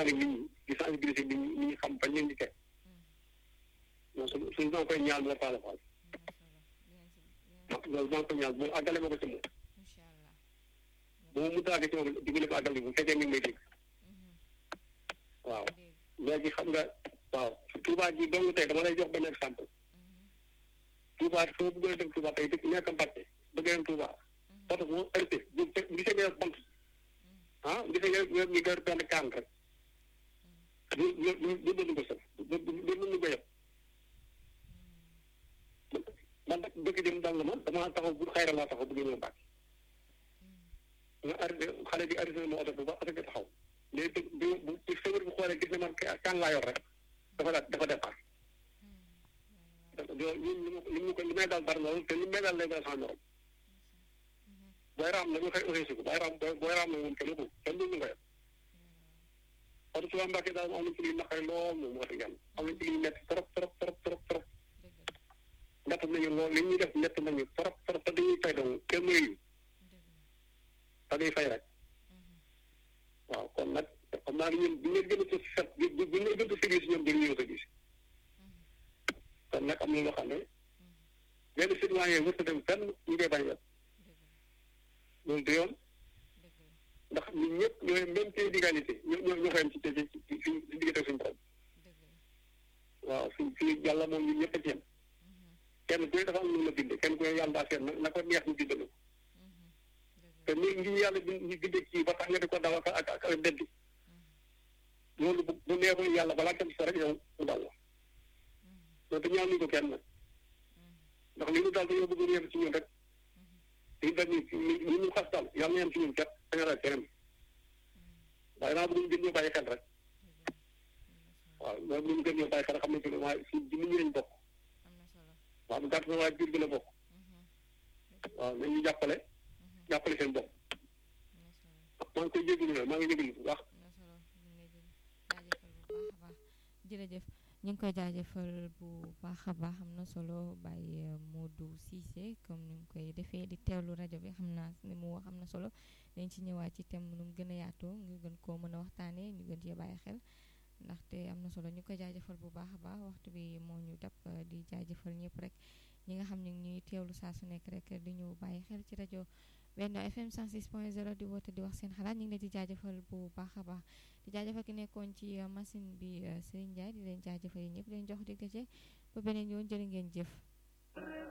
waxtaan ak nit ñi di sensibiliser nit ñi nit ñi xam bañ leen di teg moom su suñu doon koy ñaan la Fala Fall loolu maa ngi koy ñaan moom àggale ma ko ci moom bu ma mënta àgg ci moom dimbali ko àggale bu fekkee mi ngi may dégg waaw léegi xam nga waaw Touba ji dong tey dama lay jox benn exemple Touba soo bëggee dem Touba tey dëkk nekk Mbacke bëgg dem Touba oto bu arrêté bu gisee nga bant ah gisee nga nga ñu gër benn kaan rek du du du du ko sëf du du du ko yëpp man nag dëkk jëm dal na ma damaa taxaw bu xayra laa taxaw bëgg ñëw Mbacke nga arrêté xale bi arrêté ma oto bi ba oto bi taxaw léegi bu bu bu sëwër bu xoolee gis ne man kaan laa yor rek dafa daal dafa départ ñun li ma li mu ko li may daal bari na loolu te li may daal lay daal sama morom booy raam la nga koy organisé ko booy raam booy raam la moom kenn ku kenn du ñu koy parce que Touba Mbacke daal am nañ ci liy naqari lool moom wax dëgg yàlla am nañ ci liy métti trop trop trop trop trop métti nañu lool li ñuy def métti nañu trop trop te dañuy fay dong kenn mënuñu te day fay rek waaw kon nag xam naa ne ñun bu ñu leen gën a set bu bu bu ñu leen gën a service ñoom dañuy ñëw service kon nag am na loo xam ne benn citoyen wër sa dem fenn ñu koy bañ a loolu du yoon ndax ñun ñëpp ñooy même pied d'égalité ñoo ñoo ñoo koy am ci ci ci ci ci diggante suñu borom waaw suñ suñu yàlla moom ñun ñëpp a ci yem kenn ku ne dafa am lu la bindee kenn ku ne yàlla daa seet na ko neex ñu bindal ko te ni ngi yàlla ñu bindee kii ba tax nga di ko daw ak ak ak ak beddi loolu bu bu neexul yàlla balaa kenn sa rek yow mu dal la loolu te ñaan ñu ko kenn nag ndax li ñu daal dañoo bëgg ñu yem ci ñun rek li dañ ñu ñu xas daal yàlla na yem ci ñun kat da nga rek keneen waaye naa bëgg ñu gën ñoo bàyyi xel rek waaw loolu ñu gën ñoo bàyyi xel xam ne ci waaye si ci nit ñi lañ bokk waaw bu gàtt na waaye biir bi la bokk waaw nañu jàppale jàppale seen bopp maa ngi koy jégalu nag maa ngi jégalu bu baax jërëjëf ñu ngi koy jaajëfal bu baax a baax am na solo Baye Modou Cissé comme ni mu koy defee di teewlu rajo bi xam naa ni mu wax am na solo dañ ci ñëwaat ci thème nu mu gën a yaatoo ngir gën koo mën a waxtaanee ñu gën cee bàyyi xel ndaxte am na solo ñu ngi koy jaajëfal bu baax a baax waxtu bi moo ñu dab di jaajëfal ñëpp rek ñi nga xam ne ñuy teewlu saa su nekk rek di ñu bàyyi xel ci rajo Benno FM 106.0 di woote di wax seen xalaat ñu ngi leen di jaajëfal bu baax a baax di jaajëfal ki nekkoon ci machine bi Serigne Ndiaye di leen jaajëfal yi ñëpp di leen jox dig daje ba beneen yoon jërë ngeen jëf